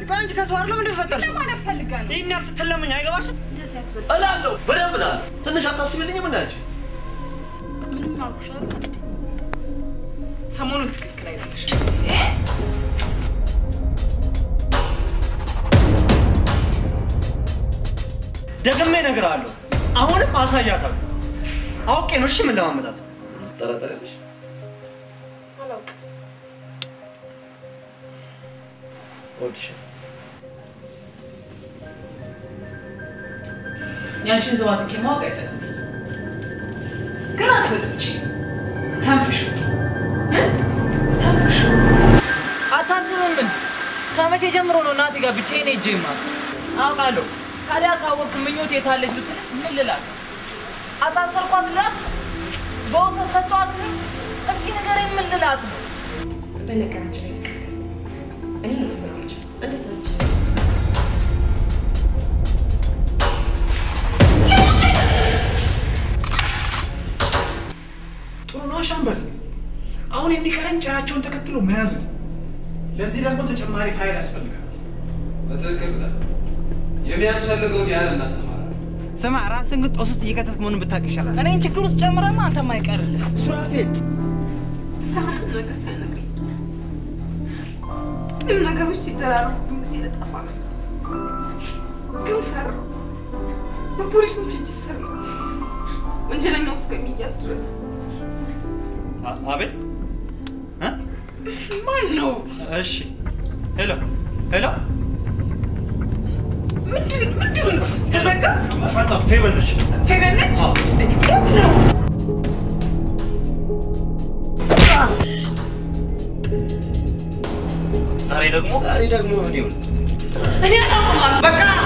ቆይ አንቺ ከሰው አይደለም እንደ ተፈጠርሽው? ማለት ፈልጋ ነው። ይህን ያህል ስትለምኝ አይገባሽም? እንደዚህ አትበል። እላለሁ በደንብ እላለሁ። ትንሽ አታስቢልኝም እናንቺ? ምንም አልኩሽ አይደል? ሰሞኑን ትክክል አይደለሽም። ደግሜ እነግርሃለሁ። አሁንም አሳያታለሁ። አውቄ ነው እሺ ምን ለማመጣት ጠረጠረልሽ? አላውቅም። እወድሻለሁ። ያንቺን ዝባዝንኬ ማወቅ አይጠቅም። ግን አትወጥቺ ተንፍሹ እ? ተንፍሹ። አታስብም ምን ከመቼ ጀምሮ ነው እናቴ ጋር ብቻዬን ሄጄ የማውቀው? አውቃለሁ። ታዲያ ካወቅክ ምኞት የታለች ብትል ምን ልላት? አሳሰርኳት ልላት ነው? በውሰት ሰጥቷት ነው? እስቲ ንገረኝ ምን ልላት ነው? በነገራችን ላይ ፍቅር እኔ መወሰን አልችልም። እንዴት አንቺ? ጥሩ ነው ሻምበል። አሁን የሚቀረን ጭራቸውን ተከትሎ መያዝ ነው። ለዚህ ደግሞ ተጨማሪ ኃይል ያስፈልጋል። በትክክል ብለህ የሚያስፈልገውን ያህል እናሰማራለን። ስማ፣ ራስን ግን ጦስ ውስጥ እየከተትክ መሆኑን ብታውቅ ይሻላል። እኔን ችግር ውስጥ ጨምረማ አንተም አይቀርልህ። ሱራፌል ሳህን ነገር ሳይነግረኝ ምንም ነገሮች ሲደራረቡብኝ ጊዜ ለጠፋ ነው። ግን ፈራሁ። በፖሊሶች እጅ ስር ነው ወንጀለኛው እስከሚያዝ ድረስ። አቤት እ? ማን ነው? እሺ ሄሎ ሄሎ ምንድን ምንድን ነው? ተዘጋ? ፈታ ፌበልሽ ፌቨን ነች? የት ነው? ዛሬ ደግሞ ዛሬ ደግሞ ምን ይሁን? እኔ አላውቅም። በቃ